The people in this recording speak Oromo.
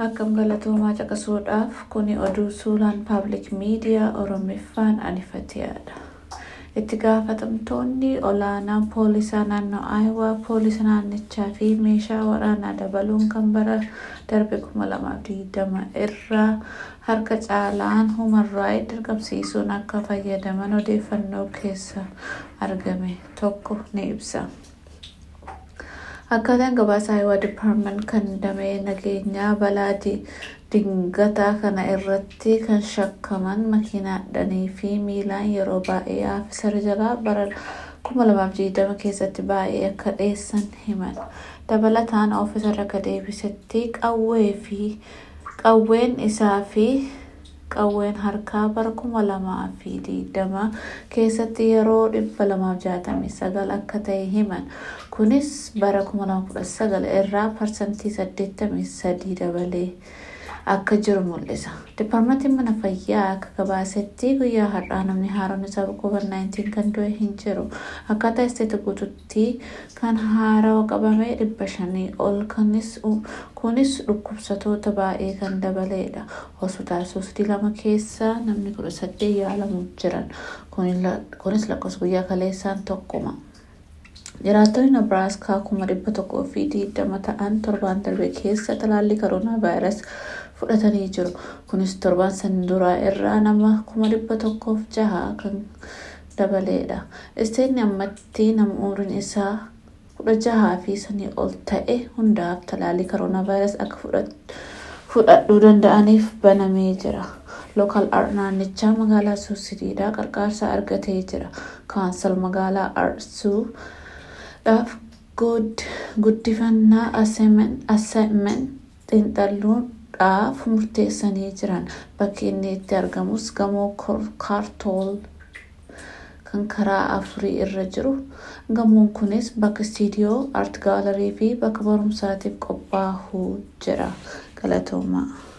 Akkam galatoomaa caqasuudhaaf kuni oduu suuraan paablik miidiyaa Oromiffaan anifateedha. Itti gaafatamtoonni olaanaa poolisaa naannoo Aayawaa poolisa naannichaa fi meeshaa waraanaa dabaluun kan bara darbe 2020 irraa harka caalaan human raayit dirqamsiisuun akka fayyadaman odeeffannoo keessa argame tokko ni ibsa. Akkaataan gabaasa Aayawaa Dipaartment kan damee nageenyaa balaa dingataa kana irratti kan shakkaman makiinaadhaanii fi miilaan yeroo baay'ee aafisara jalaa bara 2020 keessatti baay'ee akka dheessan himan. Dabalataan oofisarra akka deebisetti qawwee fi qawween isaa fi qawween harkaa bara 2020 keessatti yeroo 269 akka ta'e himan. Kunis bara 2019 irraa parsantii 83 dabalee akka jiru mul'isa. Dipaartmentiin mana fayyaa akka gabaasetti guyyaa har'aa namni haaroon isaa COVID-19 kan du'e hin jiru. Akkaataa isteeta guutuutti kan haarawaa qabame dhibba shanii ol kunis dhukkubsatoota baay'ee kan dabaleedha. Hospitaala suustii lama keessa namni kudha saddeet yaalamuuf jiran. Kunis lakkoofsa guyyaa kaleessaan tokkuma. Jiraattonni Nebraaskaa kuma dhibba tokkoo fi digdama ta'an torbaan darbe keessa talaallii koronaa vaayirasii fudhatanii jiru. Kunis torban san duraa irraa nama kuma dhibba tokkoof jaha kan dabaleedha. Isteetni ammatti nama umriin isaa kudha jahaa fi sanii ol ta'e hundaaf talaallii koronaa vaayirasii akka fudhachuu danda'aniif banamee jira. Lookaal naannichaa magaalaa Suusidiidhaa qarqaarsa argatee jira. Kaansal magaalaa Arsuu dhaaf guddifannaa aseemen xiinxalluudhaaf murteessanii jiran bakki inni itti argamus gamoo kaartool kan karaa afurii irra jiru. Gamoon kunis bakka istiidiyoo, aart gaalarii fi bakka barumsaatiif qophaa'uu jira. Galatoomaa.